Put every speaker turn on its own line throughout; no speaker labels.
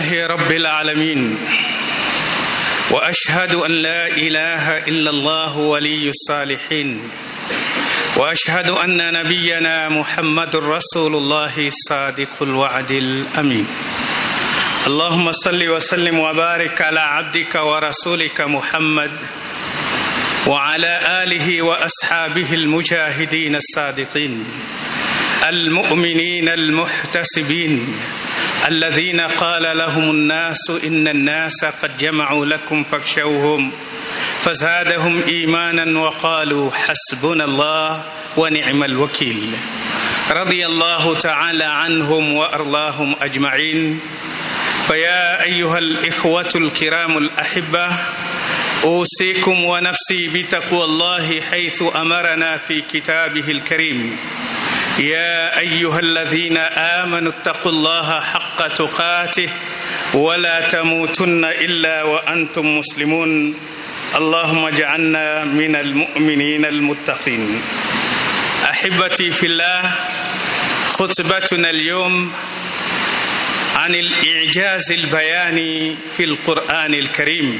رب العالمين واشهد ان لا اله الا الله ولي الصالحين واشهد ان نبينا محمد رسول الله صادق الوعد الامين اللهم صل وسلم وبارك على عبدك ورسولك محمد وعلى اله واصحابه المجاهدين الصادقين المؤمنين المحتسبين الذين قال لهم الناس ان الناس قد جمعوا لكم فاخشوهم فزادهم ايمانا وقالوا حسبنا الله ونعم الوكيل رضي الله تعالى عنهم وارضاهم اجمعين فيا ايها الاخوه الكرام الاحبه اوصيكم ونفسي بتقوى الله حيث امرنا في كتابه الكريم يا ايها الذين امنوا اتقوا الله حق تقاته ولا تموتن الا وانتم مسلمون اللهم اجعلنا من المؤمنين المتقين احبتي في الله خطبتنا اليوم عن الاعجاز البياني في القران الكريم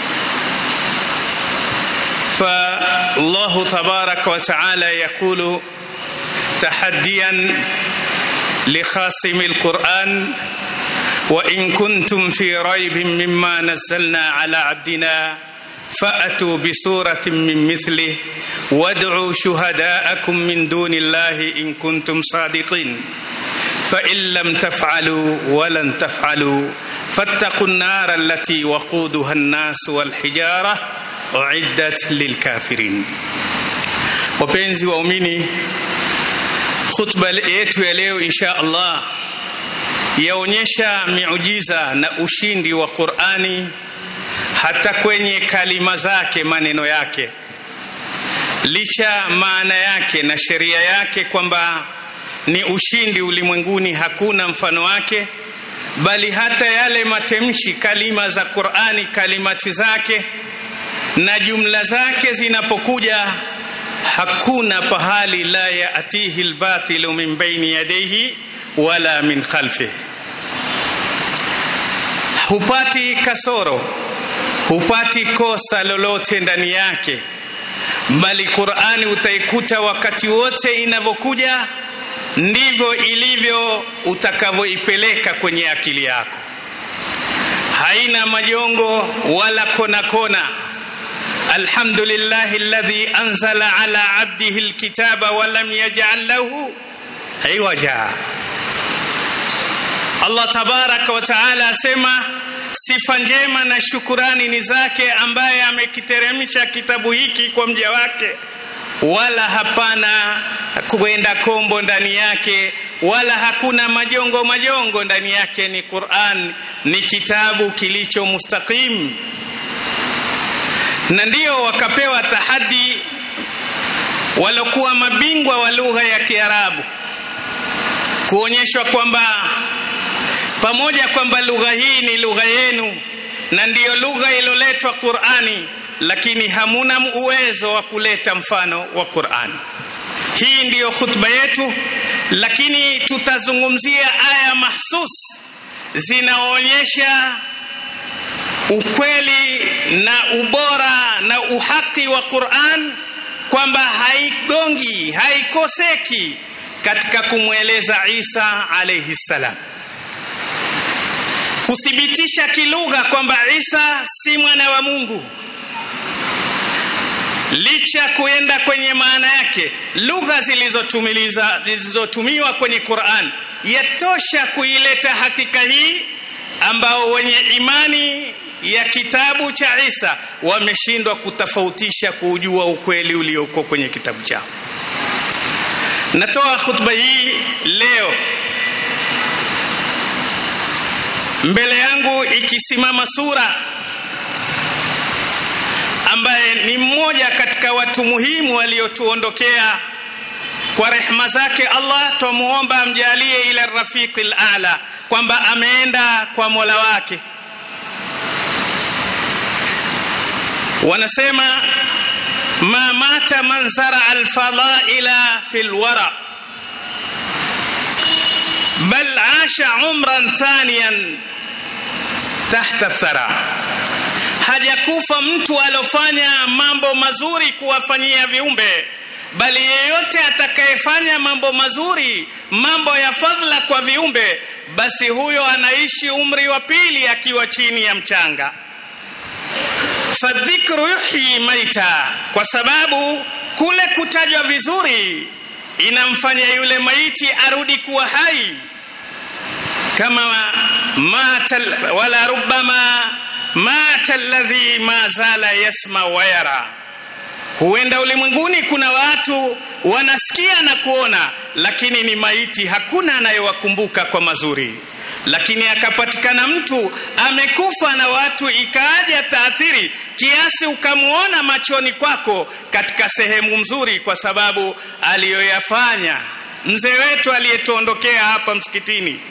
فالله تبارك وتعالى يقول تحديا لخاصم القران وان كنتم في ريب مما نزلنا على عبدنا فاتوا بسوره من مثله وادعوا شهداءكم من دون الله ان كنتم صادقين فان لم تفعلوا ولن تفعلوا فاتقوا النار التي وقودها الناس والحجاره uiddat lilkafirin. Wapenzi waumini, khutba yetu ya leo insha Allah yaonyesha miujiza na ushindi wa Qur'ani hata kwenye kalima zake, maneno yake, licha maana yake na sheria yake kwamba ni ushindi ulimwenguni, hakuna mfano wake, bali hata yale matemshi, kalima za Qur'ani, kalimati zake na jumla zake zinapokuja hakuna pahali la yatihi lbatilu min baini yadayhi wala min khalfihi, hupati kasoro, hupati kosa lolote ndani yake, bali Qur'ani utaikuta wakati wote inavyokuja ndivyo ilivyo utakavyoipeleka kwenye akili yako, haina majongo wala kona kona. الحمد لله الذي أنزل على عبده الكتاب ولم يجعل له عوجا Allah tabaraka wa taala asema sifa njema na shukurani ni zake ambaye amekiteremsha kitabu hiki kwa mja wake, wala hapana kwenda kombo ndani yake, wala hakuna majongo majongo ndani yake. Ni Qur'an, ni kitabu kilicho mustaqim na ndio wakapewa tahadi walokuwa mabingwa wa lugha ya Kiarabu kuonyeshwa kwamba pamoja kwamba lugha hii ni lugha yenu na ndiyo lugha iloletwa Qur'ani, lakini hamuna uwezo wa kuleta mfano wa Qur'ani. Hii ndiyo khutba yetu, lakini tutazungumzia aya mahsus zinaonyesha ukweli na ubora na uhaki wa Qur'an kwamba haigongi haikoseki katika kumweleza Isa alayhi salam, kuthibitisha kilugha kwamba Isa si mwana wa Mungu, licha kuenda kwenye maana yake. Lugha zilizotumiliza zilizotumiwa kwenye Qur'an yatosha kuileta hakika hii ambao wenye imani ya kitabu cha Isa wameshindwa kutofautisha kuujua ukweli ulioko kwenye kitabu chao. Natoa khutba hii leo mbele yangu ikisimama sura ambaye ni mmoja katika watu muhimu waliotuondokea kwa rehma zake Allah, twamuomba amjalie ila rafiqil a'la, kwamba ameenda kwa Mola wake. Wanasema ma mata man zara alfadaila fi lwara bal asha umran thaniyan tahta thara hajakufa mtu alofanya mambo mazuri kuwafanyia viumbe bali yeyote atakayefanya mambo mazuri mambo ya fadhila kwa viumbe basi huyo anaishi umri wa pili akiwa chini ya mchanga fadhikru yuhyi maita kwa sababu kule kutajwa vizuri inamfanya yule maiti arudi kuwa hai kama mata wala rubbama mata alladhi ma zala yasma wa yara huenda ulimwenguni kuna watu wanasikia na kuona lakini ni maiti hakuna anayewakumbuka kwa mazuri lakini akapatikana mtu amekufa na watu ikaaja taathiri kiasi ukamuona machoni kwako katika sehemu nzuri kwa sababu aliyoyafanya mzee wetu aliyetuondokea hapa msikitini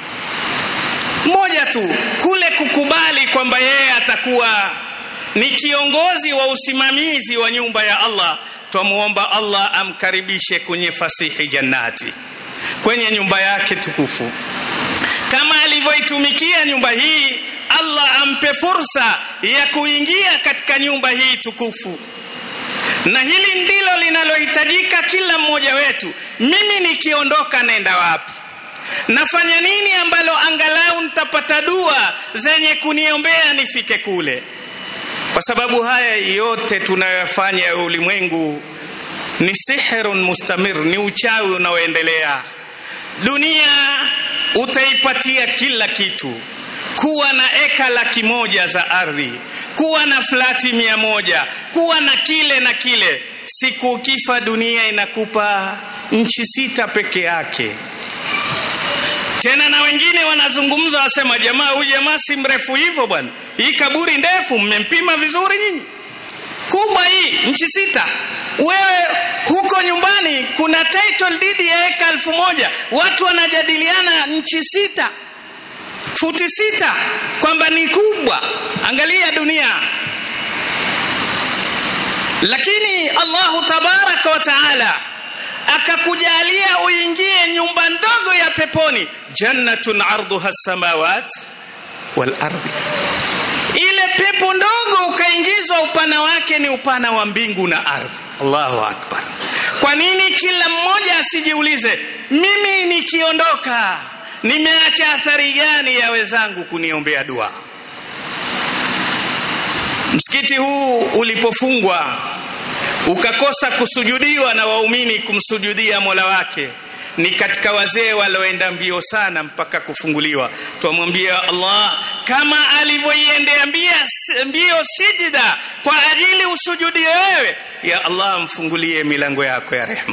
mmoja tu kule kukubali kwamba yeye atakuwa ni kiongozi wa usimamizi wa nyumba ya Allah twamuomba Allah amkaribishe kwenye fasihi jannati kwenye nyumba yake tukufu kama alivyoitumikia nyumba hii Allah ampe fursa ya kuingia katika nyumba hii tukufu na hili ndilo linalohitajika kila mmoja wetu mimi nikiondoka nenda wapi nafanya nini ambalo angalau nitapata dua zenye kuniombea nifike kule kwa sababu haya yote tunayoyafanya ya ulimwengu ni sihrun mustamir ni uchawi unaoendelea dunia utaipatia kila kitu kuwa na eka laki moja za ardhi kuwa na flati mia moja kuwa na kile na kile siku ukifa dunia inakupa nchi sita peke yake tena na wengine wanazungumza wasema jamaa huyu jamaa si mrefu hivyo bwana hii kaburi ndefu mmempima vizuri nyinyi kubwa hii nchi sita wewe huko nyumbani kuna title deed ya eka elfu moja watu wanajadiliana nchi sita futi sita kwamba ni kubwa angalia dunia lakini allahu tabaraka wa taala akakujalia uingie nyumba ndogo ya peponi jannatun arduha samawat wal ardhi ile pepo ndogo ukaingizwa upana wake ni upana wa mbingu na ardhi allahu akbar kwa nini kila mmoja asijiulize mimi nikiondoka nimeacha athari gani ya wenzangu kuniombea dua msikiti huu ulipofungwa ukakosa kusujudiwa na waumini kumsujudia mola wake ni katika wazee walioenda mbio sana mpaka kufunguliwa twamwambia allah kama alivyoiendea mbio sijida kwa ajili usujudi wewe ya allah mfungulie milango yako ya rehma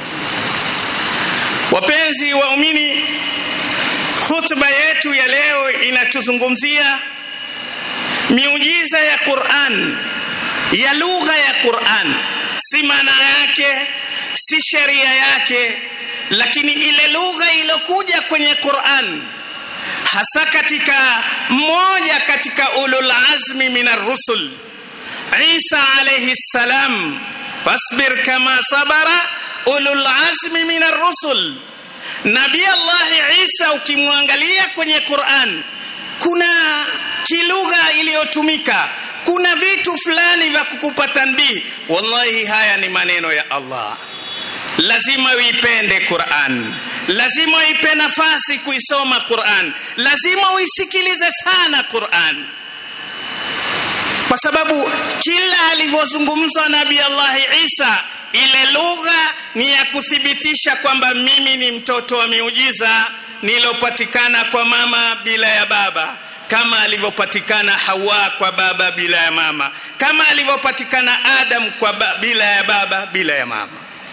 wapenzi waumini khutba yetu ya leo inatuzungumzia miujiza ya quran ya lugha ya quran si maana yake si sheria yake lakini ile lugha iliyokuja kwenye Qur'an hasa katika mmoja katika ulul azmi min ar-rusul Isa alayhi salam fasbir kama sabara ulul azmi min ar-rusul Nabii Allah Isa ukimwangalia kwenye Qur'an kuna kilugha iliyotumika kuna vitu fulani vya kukupa tanbii wallahi haya ni maneno ya Allah lazima uipende Qur'an lazima uipe nafasi kuisoma Qur'an lazima uisikilize sana Qur'an kwa sababu kila alivyozungumzwa nabii Allah Isa ile lugha ni ya kuthibitisha kwamba mimi ni mtoto wa miujiza nilopatikana kwa mama bila ya baba kama alivyopatikana Hawa kwa baba bila ya mama kama alivyopatikana Adam kwa ba, bila ya baba bila ya mama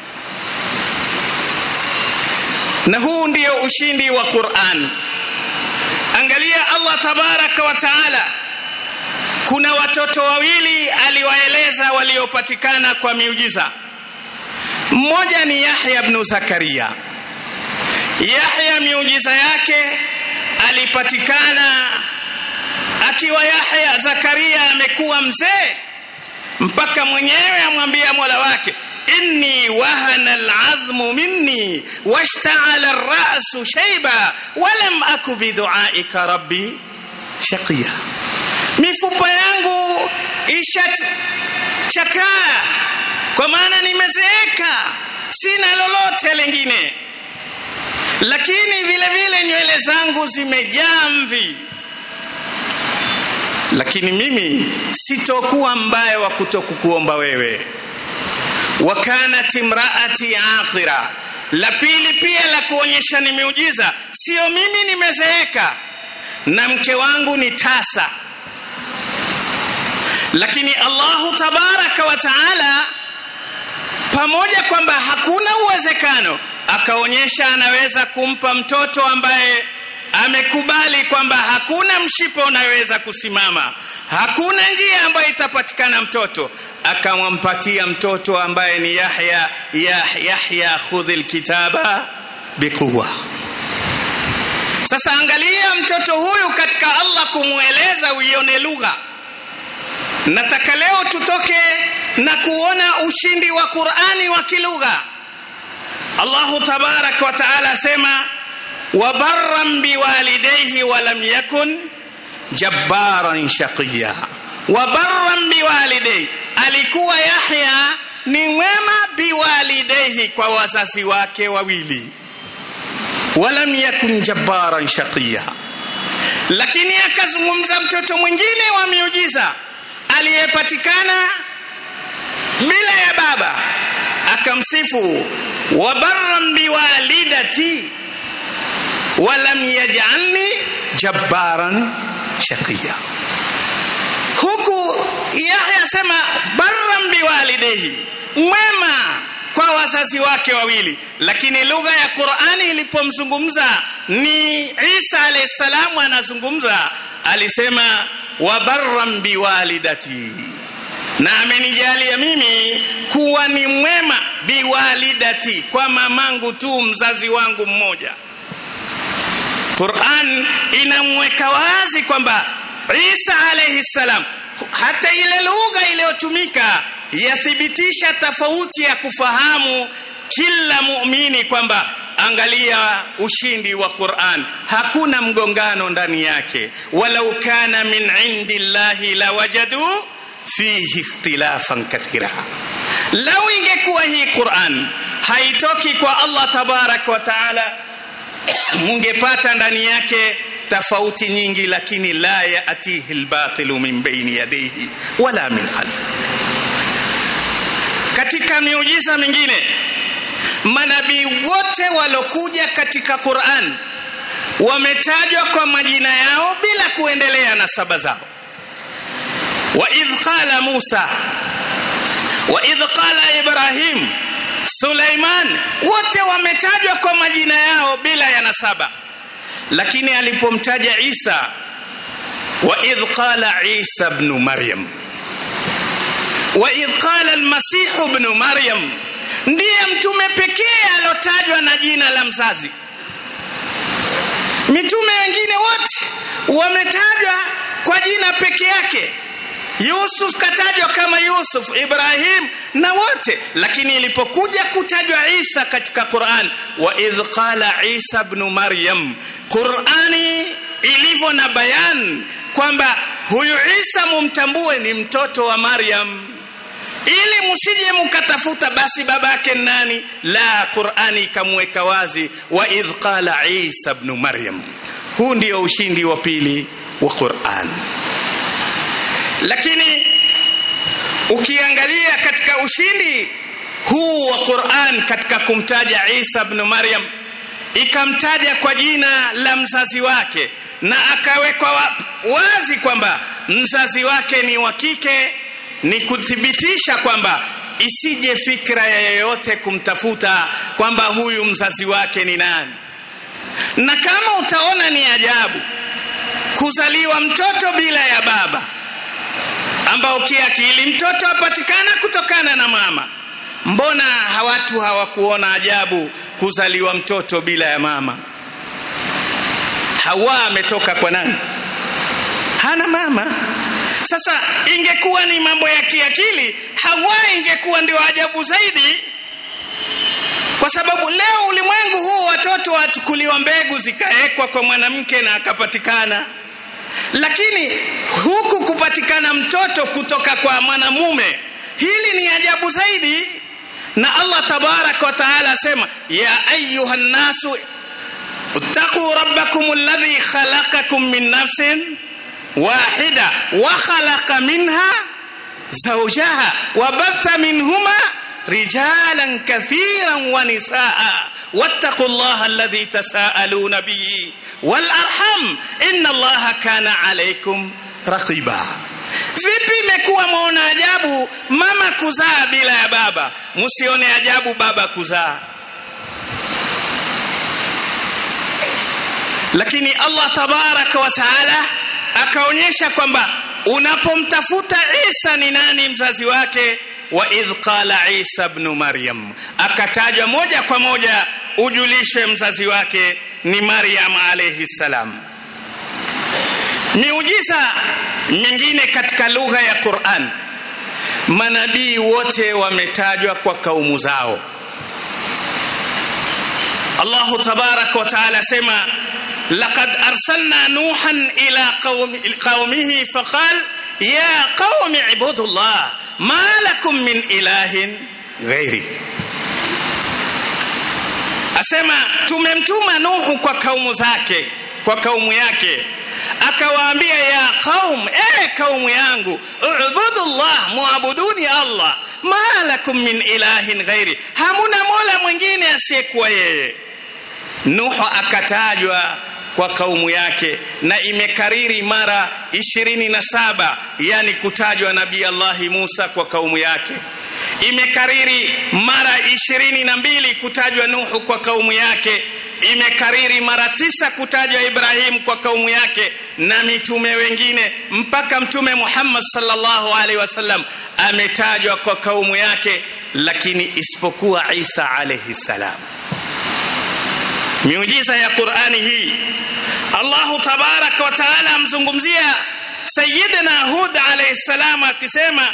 na huu ndio ushindi wa Qur'an angalia Allah tabaraka wa taala kuna watoto wawili aliwaeleza waliopatikana kwa miujiza mmoja ni Yahya ibn Zakaria Yahya miujiza yake alipatikana akiwa Yahya Zakaria amekuwa mzee mpaka mwenyewe amwambia Mola wake inni wahana al'azmu minni washta'ala ar-ra'su shayba wa lam aku bi du'aika rabbi shaqiya mifupa yangu ishachakaa kwa maana nimezeeka sina lolote lingine lakini vile vile nywele zangu zimejaa mvi lakini mimi sitokuwa mbaya wa kutokukuomba wewe wakanat imraati akhira la pili pia la kuonyesha ni miujiza sio mimi nimezeeka na mke wangu ni tasa lakini allahu tabaraka wa taala pamoja kwamba hakuna uwezekano akaonyesha anaweza kumpa mtoto ambaye amekubali kwamba hakuna mshipa unaweza kusimama hakuna njia ambayo itapatikana mtoto akawampatia mtoto ambaye ni yahya yah, yahya khudhi lkitaba biquwa sasa angalia mtoto huyu katika allah kumweleza uione lugha nataka leo tutoke na kuona ushindi wa qurani wa kilugha allahu tabaraka wa taala asema wabarran biwalidayhi walam yakun jabbaran shaqiya wabarran biwalidayhi alikuwa yahya ni mwema biwalidayhi kwa wazazi wake wawili walam yakun jabbaran shaqiya lakini akazungumza mtoto mwingine wa miujiza aliyepatikana bila ya baba akamsifu wabarran biwalidati walam yajalni jabbaran shaqiya huku yahya asema barran biwalidehi mwema kwa wazazi wake wawili lakini lugha ya qurani ilipomzungumza ni isa alayhi salamu anazungumza alisema wabarran biwalidati na amenijalia mimi kuwa ni mwema biwalidati kwa mamangu tu mzazi wangu mmoja Quran inamweka wazi kwamba Isa alayhi salam, hata ile lugha iliyotumika yathibitisha tofauti ya kufahamu kila muumini kwamba angalia ushindi wa Qur'an, hakuna mgongano ndani yake. walau kana min indi llahi lawajadu fihi ikhtilafan kathira, lau ingekuwa hii Qur'an haitoki kwa Allah tabaraka wa taala mungepata ndani yake tofauti nyingi lakini la yatihi lbatilu min baini yadayhi wala min khalfi katika miujiza mingine manabii wote walokuja katika quran wametajwa kwa majina yao bila kuendelea na saba zao waidh qala musa waidh qala ibrahim Suleiman wote wametajwa kwa majina yao bila ya nasaba, lakini alipomtaja Isa, wa idh qala Isa ibn Maryam, wa idh qala al-Masih ibn Maryam, ndiye mtume pekee alotajwa na jina la mzazi. Mitume wengine wote wametajwa kwa jina peke yake. Yusuf katajwa kama Yusuf, Ibrahim na wote, lakini ilipokuja kutajwa Isa katika Qur'an, wa idh qala Isa ibn Maryam, Qur'ani ilivyo na bayan kwamba huyu Isa mumtambue ni mtoto wa Maryam, ili msije mkatafuta basi babake nani. La, Qur'ani ikamweka wazi, wa idh qala Isa ibn Maryam. Huu ndio ushindi wa pili wa Qur'an lakini ukiangalia katika ushindi huu wa Qur'an katika kumtaja Isa ibn Maryam ikamtaja kwa jina la mzazi wake na akawekwa wa, wazi kwamba mzazi wake ni wa kike ni kuthibitisha kwamba isije fikra ya yeyote kumtafuta kwamba huyu mzazi wake ni nani na kama utaona ni ajabu kuzaliwa mtoto bila ya baba ambao kiakili mtoto apatikana kutokana na mama. Mbona watu hawakuona ajabu kuzaliwa mtoto bila ya mama? Hawa ametoka kwa nani? Hana mama. Sasa ingekuwa ni mambo ya kiakili, Hawa ingekuwa ndio ajabu zaidi, kwa sababu leo ulimwengu huu watoto wachukuliwa mbegu zikawekwa kwa mwanamke na akapatikana lakini huku kupatikana mtoto kutoka kwa mwanamume hili ni ajabu zaidi na allah tabaraka wa taala asema ya ayuha nnasu اتقوا ربكم الذي خلقكم من نفس واحدة وخلق منها زوجها وبث منهما رجالا كثيرا ونساء واتقوا الله الذي تساءلون به والأرحم إن الله كان عليكم رقيبا vipi imekuwa mwaona ajabu mama kuzaa bila ya baba msione ajabu baba kuzaa lakini allah tabaraka wa taala akaonyesha kwamba unapomtafuta isa ni nani mzazi wake wa idh qala isa bnu maryam akatajwa moja kwa moja ujulishwe mzazi wake ni maryam alaihi salam miujiza mingine katika lugha ya quran manabii wote wametajwa kwa kaumu zao allahu tabaraka wa taala asema لقد أرسلنا نوحا إلى قوم قومه فقال يا قوم اعبدوا الله ما لكم من إله غيري asema tumemtuma nuhu kwa kaumu zake kwa kaumu yake akawaambia ya qaum e kaumu yangu ubudu llah muabuduni allah ma lakum min ilahin ghairi hamuna mola mwingine asiyekuwa yeye nuhu akatajwa kwa kaumu yake na imekariri mara ishirini na saba yani kutajwa nabii allahi musa kwa kaumu yake imekariri mara ishirini na mbili kutajwa nuhu kwa kaumu yake imekariri mara tisa kutajwa ibrahim kwa kaumu yake na mitume wengine mpaka mtume muhammad salllahu alaihi wasallam ametajwa kwa kaumu yake lakini isipokuwa isa alaihi salam miujiza ya qurani hii allahu tabaraka wa taala amzungumzia sayidina hud alaihi salam akisema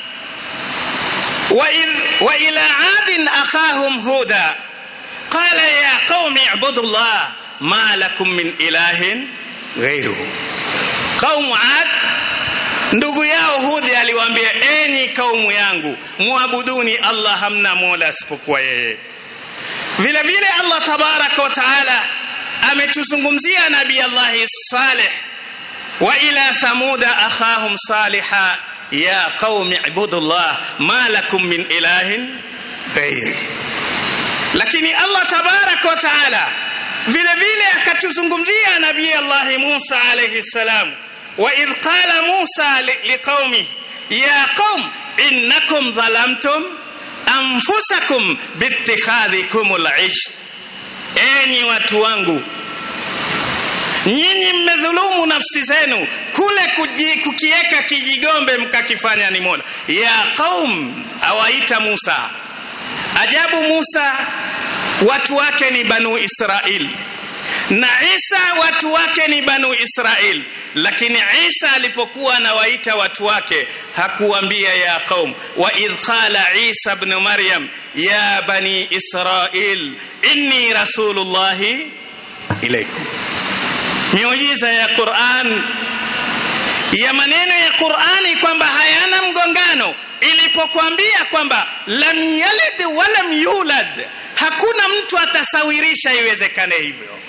وإلى عاد أخاهم هودا قال يا قوم اعبدوا الله ما لكم من إله غيره قوم عاد ndugu yao hudhi aliwaambia enyi kaumu yangu muabuduni allah hamna mola asipokuwa yeye vile vile allah tabaraka wa taala ametuzungumzia nabii allahi saleh wa ila thamuda akhahum saliha ya qaumi ibudu llah ma lakum min ilahin ghairi lakini allah tabaraka wa taala vile vile akatuzungumzia nabii allahi musa alaihi salam waidh qala musa liqaumih ya qaum innakum dhalamtum anfusakum biittikhadhikum lish enyi watu wangu nyinyi mmedhulumu nafsi zenu kule kukiweka kijigombe mkakifanya ni mola ya qaum awaita musa ajabu musa watu wake ni banu israil na isa watu wake ni banu israil lakini isa alipokuwa anawaita watu wake hakuambia ya qaum wa idh qala isa bnu maryam ya bani israil inni rasulullahi ilaikum miujiza ya Qur'an ya maneno ya Qur'ani kwamba hayana mgongano ilipokuambia kwamba lam yalid walam yulad hakuna mtu atasawirisha iwezekane hivyo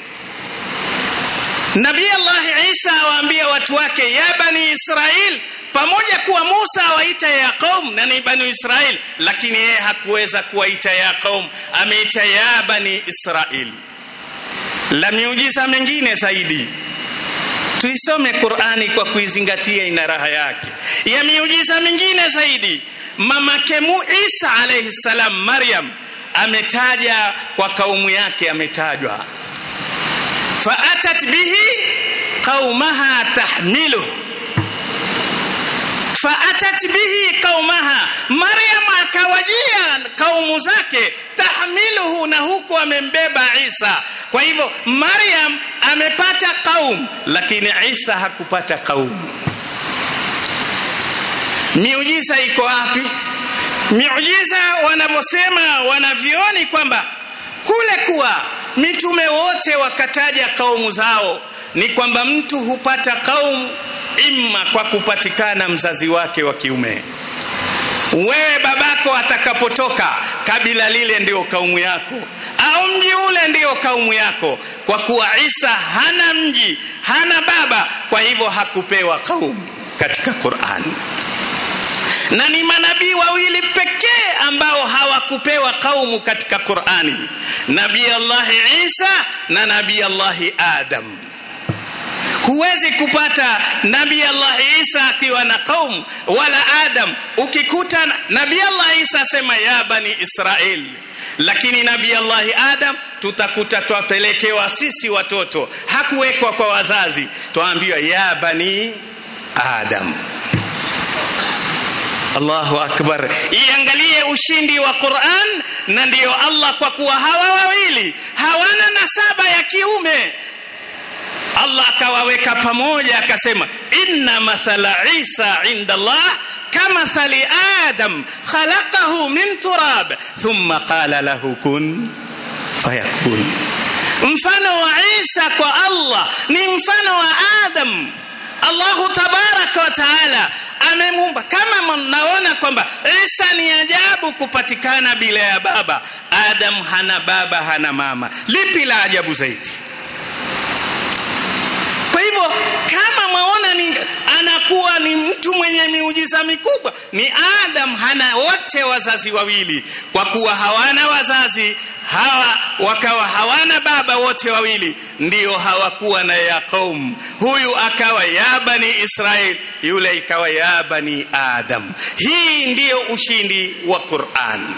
Nabii Allah Isa awaambia watu wake ya bani Israil pamoja kuwa Musa awaita ya qaum na ni bani Israil lakini yeye hakuweza kuwaita ya qaum ameita ya bani Israil la miujiza mengine zaidi tuisome qurani kwa kuizingatia ina raha yake ya miujiza mingine zaidi mamake mu isa alaihi salam maryam ametaja kwa kaumu yake ametajwa faatat bihi qaumaha tahmiluh faatat bihi qaumaha maryam akawajia kaumu zake tahmiluhu na huku amembeba isa kwa hivyo maryam amepata qaum lakini isa hakupata qaum miujiza iko wapi miujiza wanavyosema wanavyoni kwamba kule kuwa mitume wote wakataja kaumu zao ni kwamba mtu hupata kaum imma kwa kupatikana mzazi wake wa kiume wewe babako atakapotoka kabila lile ndio kaumu yako au mji ule ndio kaumu yako kwa kuwa isa hana mji hana baba kwa hivyo hakupewa kaumu katika qurani na ni manabii wawili pekee ambao hawakupewa kaumu katika qurani nabii allahi isa na nabii allahi adam huwezi kupata nabii allah isa akiwa na qaum wala adam ukikuta nabii allah isa asema ya bani israel lakini nabii allahi adam tutakuta twapelekewa sisi watoto hakuwekwa kwa wazazi twaambiwa ya bani adam Allahu akbar. Iangalie ushindi wa Qur'an, na ndiyo Allah, kwa kuwa hawa wawili hawana nasaba ya kiume, Allah akawaweka pamoja, akasema inna mathala Isa inda Allah kamathali Adam khalaqahu min turab thumma qala lahu kun fayakun. Mfano wa Isa kwa Allah ni mfano wa Adam. Allahu tabaraka wa taala amemumba kama mnaona kwamba Isa ni ajabu kupatikana bila ya baba. Adam hana baba, hana mama. Lipi la ajabu zaidi? Kwa hivyo kama mwaona ni anakuwa ni mtu mwenye miujiza mikubwa, ni Adam hana wote wazazi wawili, kwa kuwa hawana wazazi hawa wakawa hawana baba wote wawili, ndio hawakuwa na ya qaum. Huyu akawa ya bani Israel, yule ikawa ya bani Adam. Hii ndiyo ushindi wa Qur'an.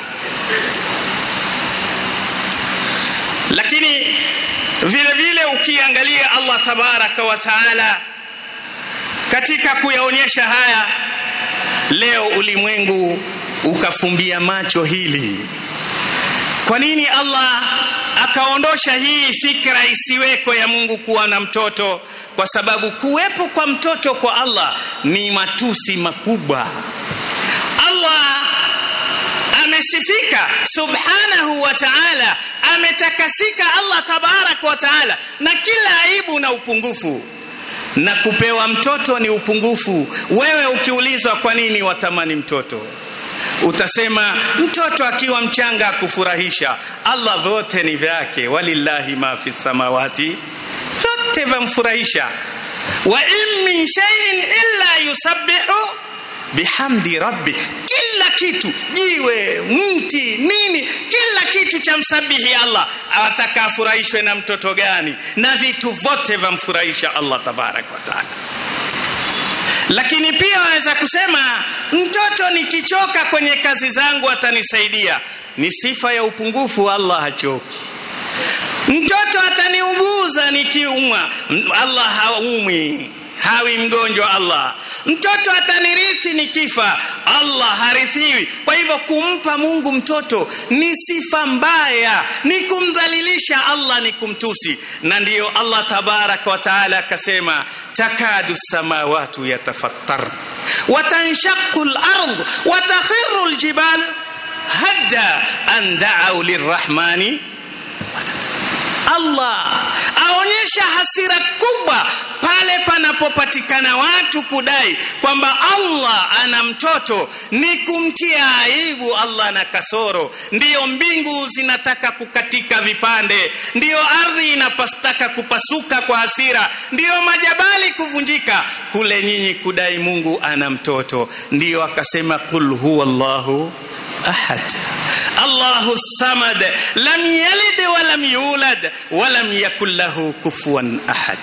Lakini vile vile ukiangalia Allah tabaraka wa taala katika kuyaonyesha haya, leo ulimwengu ukafumbia macho hili. Kwa nini Allah akaondosha hii fikra isiweko ya Mungu kuwa na mtoto? Kwa sababu kuwepo kwa mtoto kwa Allah ni matusi makubwa. Allah amesifika subhanahu wa ta'ala, ametakasika Allah tabaraka wa ta'ala na kila aibu na upungufu, na kupewa mtoto ni upungufu. Wewe ukiulizwa kwa nini watamani mtoto, utasema mtoto akiwa mchanga akufurahisha. Allah vyote ni vyake, walillahi ma fi samawati, vyote vamfurahisha. wa in min shay'in illa yusabbihu bihamdi rabbi, kila kitu, jiwe, mti, nini, kila kitu cha msabihi Allah. Awataka afurahishwe na mtoto gani? Na vitu vyote vamfurahisha Allah tabaraka wa taala. Lakini pia waweza kusema mtoto nikichoka kwenye kazi zangu atanisaidia. Ni sifa ya upungufu, Allah hachoki. Mtoto ataniuguza nikiumwa, Allah haumwi hawi mgonjwa Allah. Mtoto atanirithi nikifa, Allah harithiwi. Kwa hivyo kumpa Mungu mtoto ni sifa mbaya, ni kumdhalilisha Allah, ni kumtusi. Na ndiyo Allah tabaraka wa taala akasema, takadu samawatu yatafattar wa tanshaqu al-ard wa takhiru al-jibal hadda an da'u lirrahmani Allah aonyesha hasira kubwa pale panapopatikana watu kudai kwamba Allah ana mtoto, ni kumtia aibu Allah na kasoro. Ndiyo mbingu zinataka kukatika vipande, ndiyo ardhi inapastaka kupasuka kwa hasira, ndiyo majabali kuvunjika kule nyinyi kudai Mungu ana mtoto. Ndiyo akasema qul huwa Allahu ahad Allahu samad lam yalid wa lam yulad wa lam yakul lahu kufuwan ahad.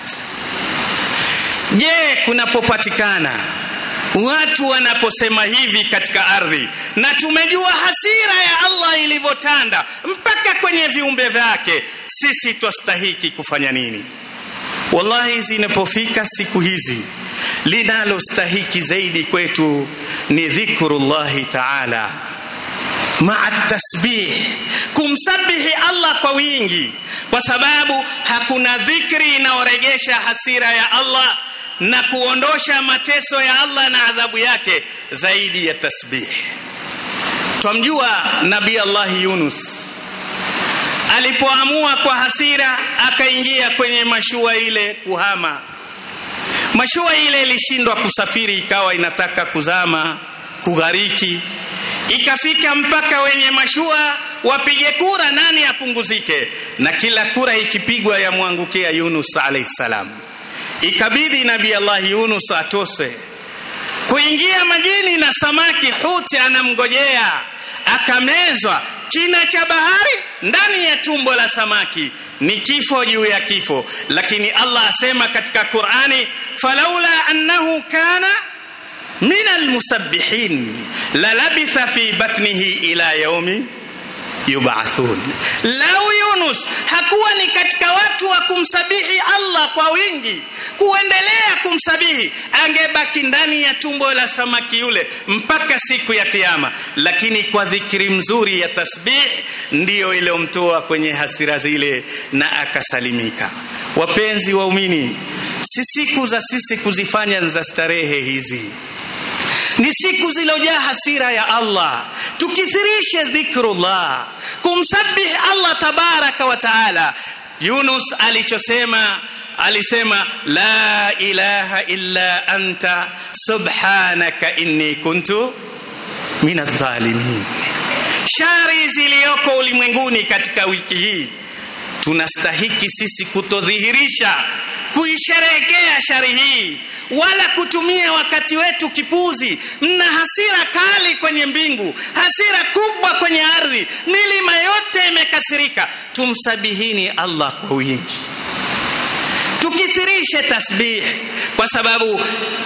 Je, kunapopatikana watu wanaposema hivi katika ardhi, na tumejua hasira ya Allah ilivyotanda mpaka kwenye viumbe vyake, sisi twastahiki kufanya nini? Wallahi, zinapofika siku hizi, linalostahiki zaidi kwetu ni dhikrullahi taala maa tasbih, kumsabihi Allah kwa wingi, kwa sababu hakuna dhikri inayoregesha hasira ya Allah na kuondosha mateso ya Allah na adhabu yake zaidi ya tasbih. Twamjua Nabii Allah Yunus alipoamua kwa hasira akaingia kwenye mashua ile kuhama mashua ile ilishindwa kusafiri ikawa inataka kuzama kughariki ikafika mpaka wenye mashua wapige kura nani apunguzike na kila kura ikipigwa yamwangukia yunus alaihi salam ikabidi nabii allah yunus atoswe kuingia majini na samaki huti anamgojea akamezwa kina cha bahari ndani ya tumbo la samaki ni kifo juu ya kifo lakini allah asema katika qurani falaula annahu kana min almusabbihin lalabitha fi batnihi ila yaumi yubathun lau yunus hakuwa ni katika watu wa kumsabihi allah kwa wingi kuendelea kumsabihi angebaki ndani ya tumbo la samaki yule mpaka siku ya kiama lakini kwa dhikiri mzuri ya tasbih ndiyo iliyomtoa kwenye hasira zile na akasalimika wapenzi waumini si siku za sisi kuzifanya za starehe hizi ni siku zilojaa hasira ya Allah. Tukithirishe dhikrullah, kumsabihi Allah tabaraka wa taala. Yunus alichosema alisema la ilaha illa anta subhanaka inni kuntu min adh-dhalimin. Shari ziliyoko ulimwenguni katika wiki hii tunastahiki sisi kutodhihirisha kuisherehekea shari hii wala kutumia wakati wetu kipuzi mna hasira kali kwenye mbingu hasira kubwa kwenye ardhi milima yote imekasirika tumsabihini allah kwa wingi tukithirishe tasbih kwa sababu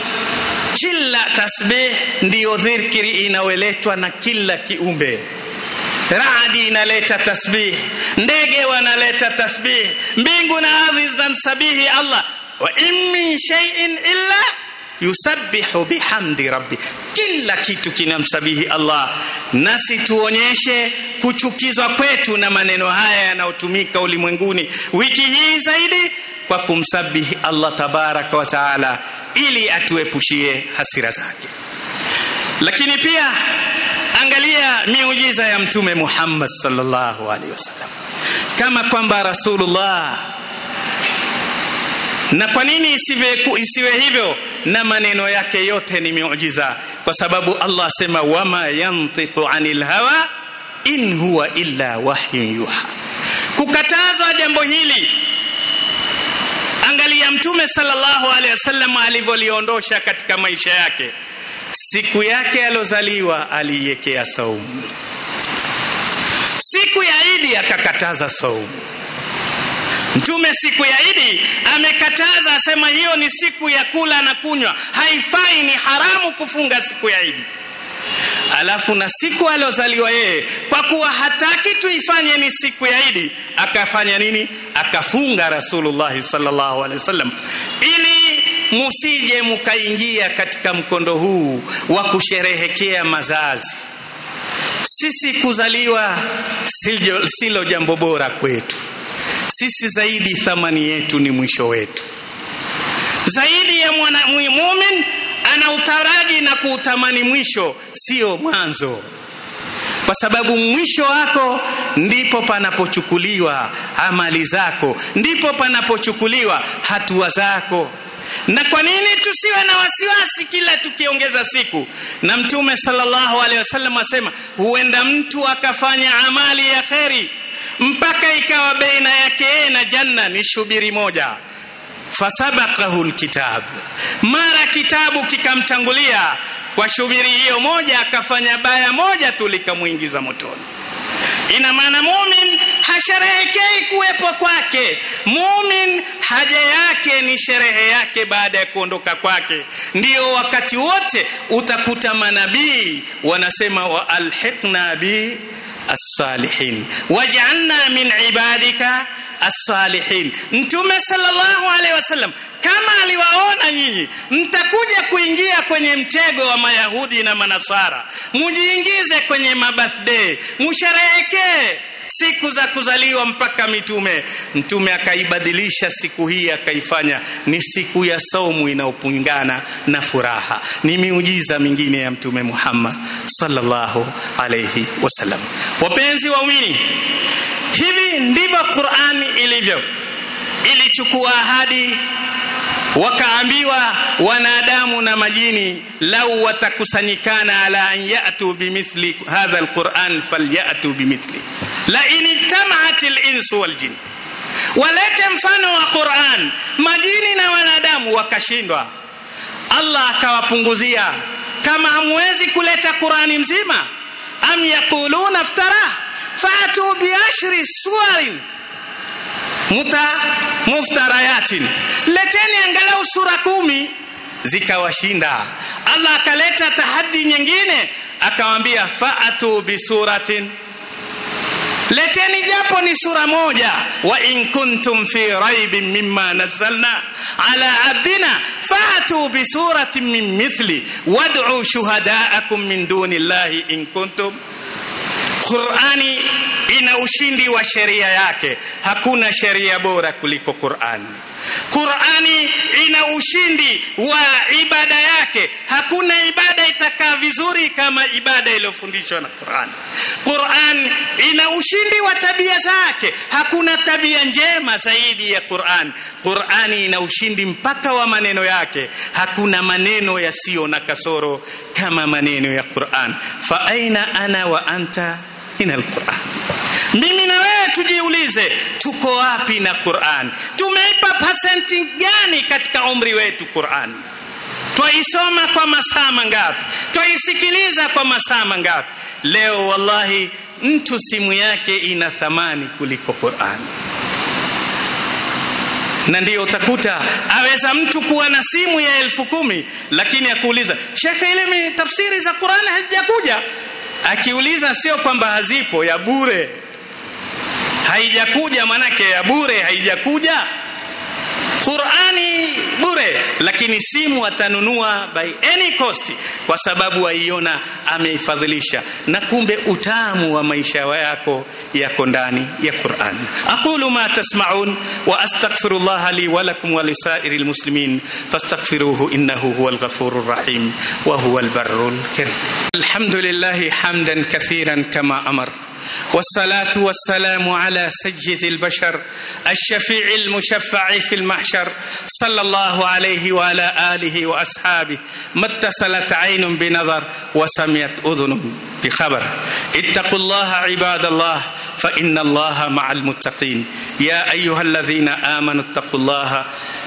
kila tasbih ndiyo dhikri inayoletwa na kila kiumbe radi inaleta tasbih ndege wanaleta tasbih mbingu na ardhi zinamsabihi allah wa in min shay'in illa yusabbihu bihamdi rabbi kila kitu kinamsabihi allah nasi tuonyeshe kuchukizwa kwetu na maneno haya yanayotumika ulimwenguni wiki hii zaidi kwa kumsabihi allah tabaraka wa taala ili atuepushie hasira zake lakini pia angalia miujiza ya mtume Muhammad sallallahu alaihi wasallam kama kwamba rasulullah na kwa nini isiwe, isiwe hivyo na maneno yake yote ni miujiza kwa sababu Allah asema wama yantiqu anil hawa in huwa illa wahyun yuha kukatazwa jambo hili angalia mtume sallallahu alaihi wasallam alivyoliondosha katika maisha yake siku yake alozaliwa aliiwekea saumu siku ya idi akakataza saumu mtume siku ya idi amekataza asema hiyo ni siku ya kula na kunywa haifai ni haramu kufunga siku ya idi alafu na siku aliozaliwa yeye kwa kuwa hataki tuifanye ni siku ya idi akafanya nini akafunga rasulullahi sallallahu alaihi wasallam ili musije mukaingia katika mkondo huu wa kusherehekea mazazi sisi kuzaliwa silo, silo jambo bora kwetu sisi zaidi thamani yetu ni mwisho wetu zaidi ya mwana mumin ana utaraji na kuutamani mwisho sio mwanzo kwa sababu mwisho wako ndipo panapochukuliwa amali zako ndipo panapochukuliwa hatua zako na kwa nini tusiwe na wasiwasi kila tukiongeza siku na mtume sallallahu alaihi wasallam asema huenda mtu akafanya amali ya kheri mpaka ikawa baina yake yeye na janna ni shubiri moja fasabaqahu lkitab mara kitabu kikamtangulia kwa shubiri hiyo moja akafanya baya moja tu likamwingiza motoni ina maana mumin hasherehekei kuwepo kwake mumin haja yake ni sherehe yake baada ya kuondoka kwake ndiyo wakati wote utakuta manabii wanasema wa alhiqna bi الصالحين واجعلنا من عبادك الصالحين mtume sallallahu alaihi wasallam kama aliwaona nyinyi mtakuja kuingia kwenye mtego wa mayahudi na manasara mujiingize kwenye mabirthday musherehekee siku za kuzaliwa mpaka mitume mtume akaibadilisha siku hii akaifanya ni siku ya saumu inayopingana na furaha ni miujiza mingine ya mtume Muhammad sallallahu alayhi wasallam wapenzi waumini hivi hivi ndivyo Qur'an ilivyo. Ilichukua ahadi, wakaambiwa wanadamu na majini, lau watakusanyikana ala an yatu bimithli hadha alquran falyatu bimithli la in ijtamaat alinsu waljin, walete mfano wa Qur'an, majini na wanadamu wakashindwa. Allah akawapunguzia, kama hamwezi kuleta Qur'ani mzima, am yaquluna iftara fatu biashri suwarin muta muftarayatin, leteni angalau sura kumi. Zikawashinda. Allah akaleta tahadi nyingine, akawambia faatu bisuratin leteni japo ni sura moja, wa in kuntum fi raibin mimma nazzalna ala abdina fatu bi suratin min mithli wad'u shuhadaakum min duni llahi in kuntum. Qur'ani ina ushindi wa sheria yake, hakuna sheria bora kuliko Qur'ani. Qur'ani ina ushindi wa ibada yake, hakuna ibada itakaa vizuri kama ibada iliyofundishwa na Qur'an. Qur'an ina ushindi wa tabia zake, hakuna tabia njema zaidi ya Qur'an. Qur'ani ina ushindi mpaka wa maneno yake, hakuna maneno yasiyo na kasoro kama maneno ya Qur'an. Fa aina ana wa anta min alquran mimi na wewe tujiulize, tuko wapi na Qur'an? Tumeipa pasenti gani katika umri wetu Qur'an? Twaisoma kwa masaa mangapi? Twaisikiliza kwa masaa mangapi? Leo wallahi, mtu simu yake ina thamani kuliko Qur'an na ndio utakuta aweza mtu kuwa na simu ya elfu kumi lakini akuuliza shekhe, ile tafsiri za Qur'an hazijakuja. Akiuliza sio kwamba hazipo, ya bure haijakuja manake ya bure haijakuja. Qur'ani bure, lakini simu atanunua by any cost, kwa sababu aiona ameifadhilisha, na kumbe utamu wa maisha yako yako ndani ya Qur'an. aqulu ma tasma'un wa astaghfirullaha li wa lakum wa lisairi almuslimin fastaghfiruhu innahu huwal ghafurur rahim wa huwal barrul karim. Alhamdulillah hamdan kathiran kama amar والصلاة والسلام على سيد البشر الشفيع المشفع في المحشر صلى الله عليه وعلى آله وأصحابه ما اتصلت عين بنظر وسمعت أذن بخبر اتقوا الله عباد الله فإن الله مع المتقين يا أيها الذين آمنوا اتقوا الله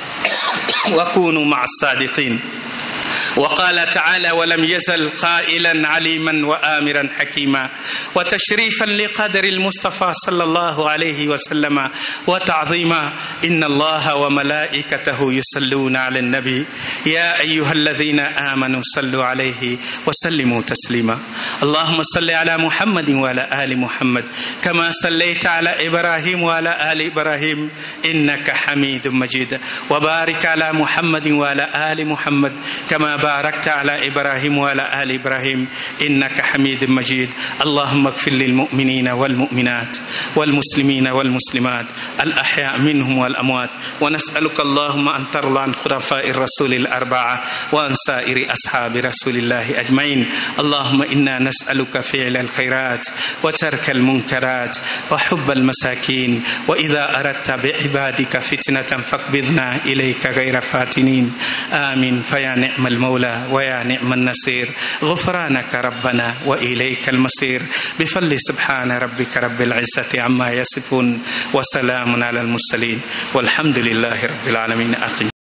وكونوا مع الصادقين وقال تعالى ولم يزل قائلا عليما وامرا حكيما وتشريفا لقدر المصطفى صلى الله عليه وسلم وتعظيما ان الله وملائكته يصلون على النبي يا ايها الذين امنوا صلوا عليه وسلموا تسليما اللهم صل على محمد وعلى ال محمد كما صليت على ابراهيم وعلى ال ابراهيم انك حميد مجيد وبارك على محمد وعلى ال محمد كما باركت على ابراهيم وعلى ال ابراهيم انك حميد مجيد اللهم اغفر للمؤمنين والمؤمنات والمسلمين والمسلمات الاحياء منهم والاموات ونسالك اللهم ان ترضى عن خلفاء الرسول الاربعه وعن سائر اصحاب رسول الله اجمعين اللهم انا نسالك فعل الخيرات وترك المنكرات وحب المساكين واذا اردت بعبادك فتنه فاقبضنا اليك غير فاتنين امين فيا نعم المولى ويا نعم النصير غفرانك ربنا واليك المصير بفضل سبحان ربك رب العزه عما يصفون وسلام على المرسلين والحمد لله رب العالمين أقم